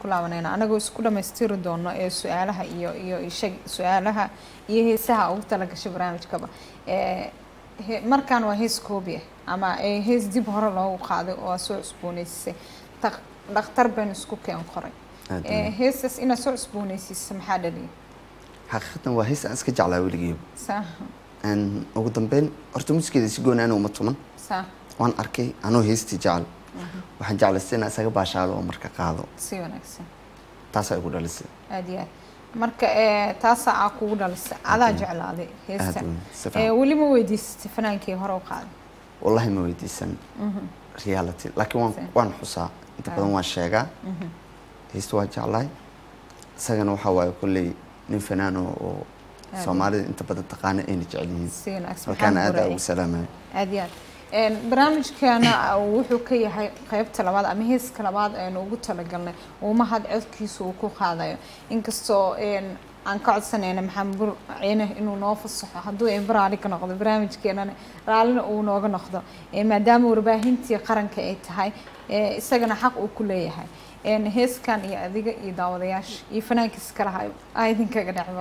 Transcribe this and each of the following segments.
ku laabanayna anagoo isku dhamaystiri doono ee su-aalaha iyo iyo ishag su-aalaha iyo heesaha ugu talagashay barnaamijkaba ee he- markaan waa hees koobi ah ama ee hees dib hore loogu qaaday oo aa soo cusbooneysisay Dak- dhakhtar baynu isku keen qoray aad Ee, weyn. heestaas inaad soo cusbooneysiisa maxaa dhaliyay xaqiiqatan waa hees aan iska jeclaa weligeyba saa Een, ugu dambeyn horta musikeeda si gooni ana uma tuman saa waan arkay anoo heestii jecel waxaan jeclaystay inaan isaga baashaado oo marka qaado si wanaagsan taasaa igu dhalisay aad iyo aad marka ee, taasaa aa kugu dhalisay adaa jeclaaday aad heesta weyn, si Ee, fiican. weli ma weydiisatay fanaankii hore u qaaday wallahi ma weydiisan reality laakiin waan Si. waan xusaa inta badan waan sheegaa heesta waa jeclahay isagana waxaa waaye kolley nin fanaano oo Aad soomaalida inta badan taqaana ayna jecel yihiin si wanaagsan halkaana maxamed aad Buraye. ugu salaamaya aad iyo aad Een, barnaamijkeena wuxuu ka yahay qeybta labaad ama heeska labaad aynu ugu talagalnay uu mahad codkiisa uu ku qaadayo inkastoo een, aan ka codsanayna maxamed bur ciine inuu noo fasaxo hadduu een raali ka noqdo barnaamijkeenana raalina uu nooga noqdo Ee, maadaama warbaahintii qaranka ay tahay ee, isagana xaq uu ku leeyahay Een, heeskan iyo adiga iyo daawadayaasha iyo fanaankiisa kalaha aa idinkaga dhacba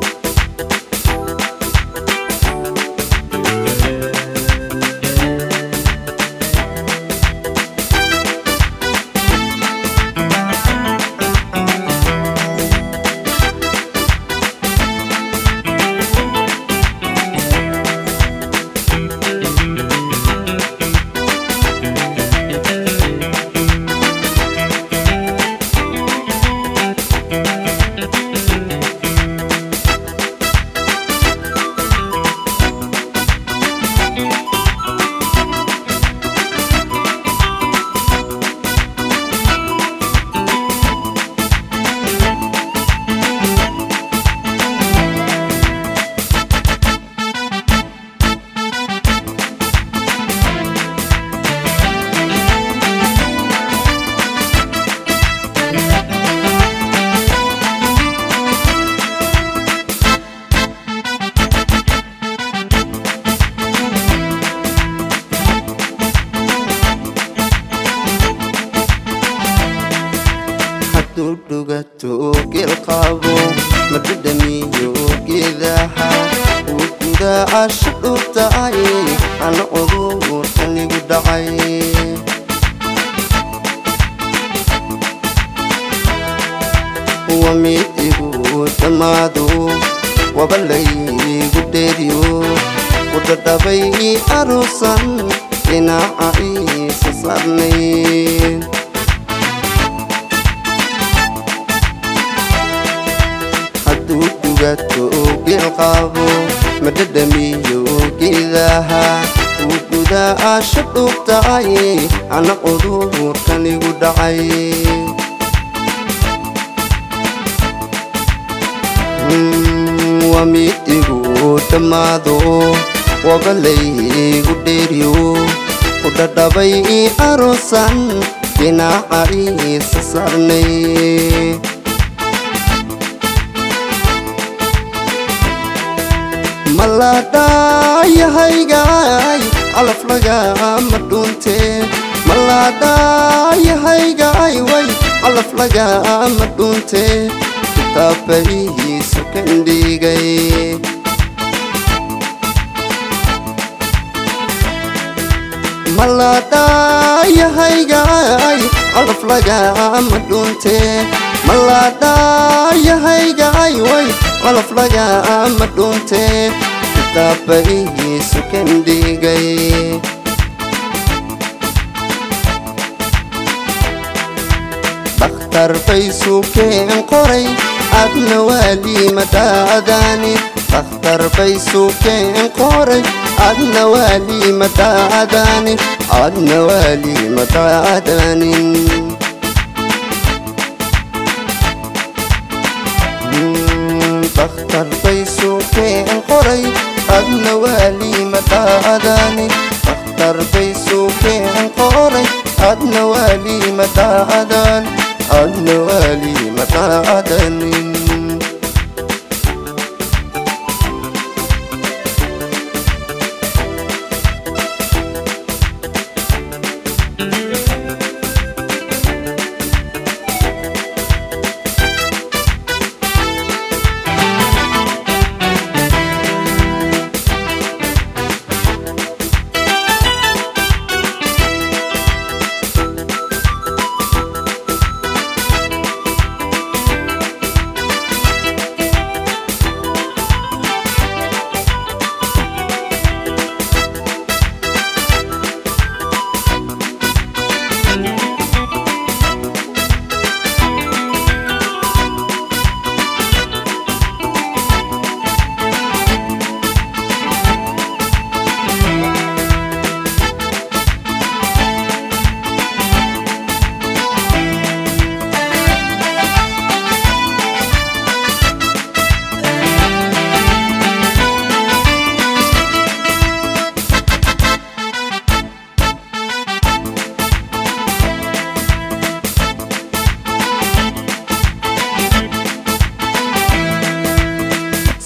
hadduu dhugato geel qabo ma dhadhamiyo geedaha uu gudaasha dhurtay ana cudurkan igu dhacay waa mid igu dhammaado waba laygu dheeriyo ku dhadhabay aruusan dhinaca iisa saarnay hadduu dhugato geel qabo ma dhadhamiyo geedaha uu gudaasha dhugtay ana cudurkan igu dhacay Mm, waa mid igu dhammaado waba laygu dheeriyo ku dhadhabay aruusan dhinaca iisa saarnay maladhayahaygaay calaf lagama dhunte maladhayahaygaay way calaf lagama dhunte kitaabaihiisu kandhigay maladhayahaygaay calaf lagama dhunte maladhayahaygaay way calaf lagama dhunte kitaabaihiisu kandhigay dhakhtar bay sukeen qoray adna waalimadhaadani dhakhtar bay sukeen qoray adna waalimadhaadanin adna waalimadhaadanin dhakhtar bay sukeen qoray adna waalimadhaadani dhakhtar bay sukeen qoray adna waalimadhaadan adna waalimadhaadanin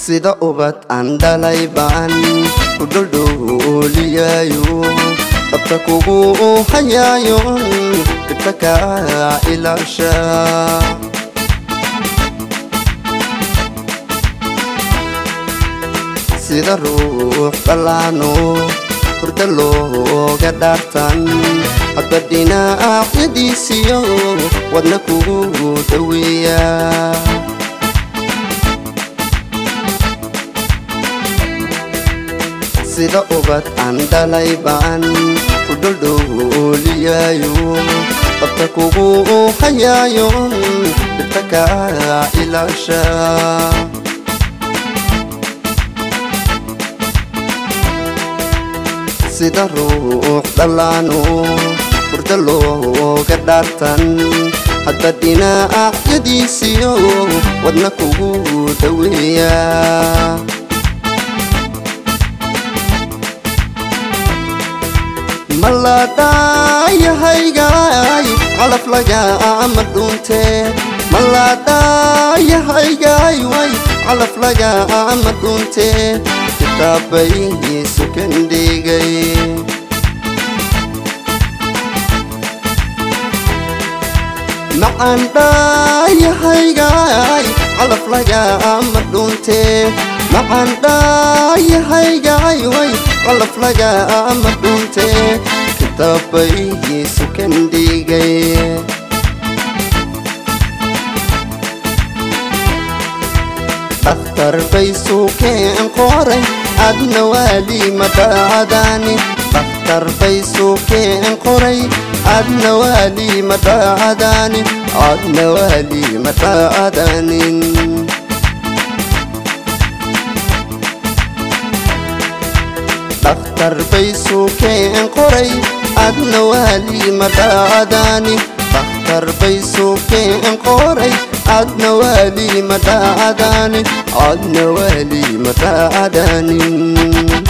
sida ubad aan dhalay baan ku dhuldhuuliyaayo dabta kugu hayaayo dhibta kaa ilaasha sida ruux dhallaano hurda looga dhaartan hadba dhinacyadiisiyo wadna kugu dhaweeya sida ubad aan dhalay baan ku dhuldhuuliyaayo dabta kugu hayaayo dhibta kaa ilaasha sida ruux dhallaano hurda looga dhaartan hadba dhinacyadiisiyo wadna kugu dhaweeya maladhayahaygaay calaf lagaama dhuunte maladhayahaygaay way calaf lagaama dhuunte kitaabay sukandhigay macaan dhaayahaygaay calaf lagaama dhuunte macaan dhaayahaygaay way calaf lagaama dhuunte kitaabay sukandhigay dhakhtar bay suukeen qoray adna waali madhaadaani dhakhtar bay suukeen qoray adna waali madhaadaani adna waali madhaadaanin dhakhtar bay suukeen qoray adna waali madhaadaani dhakhtar bay suukeen qoray adna waali madhaadaani adna waali madhaadaanin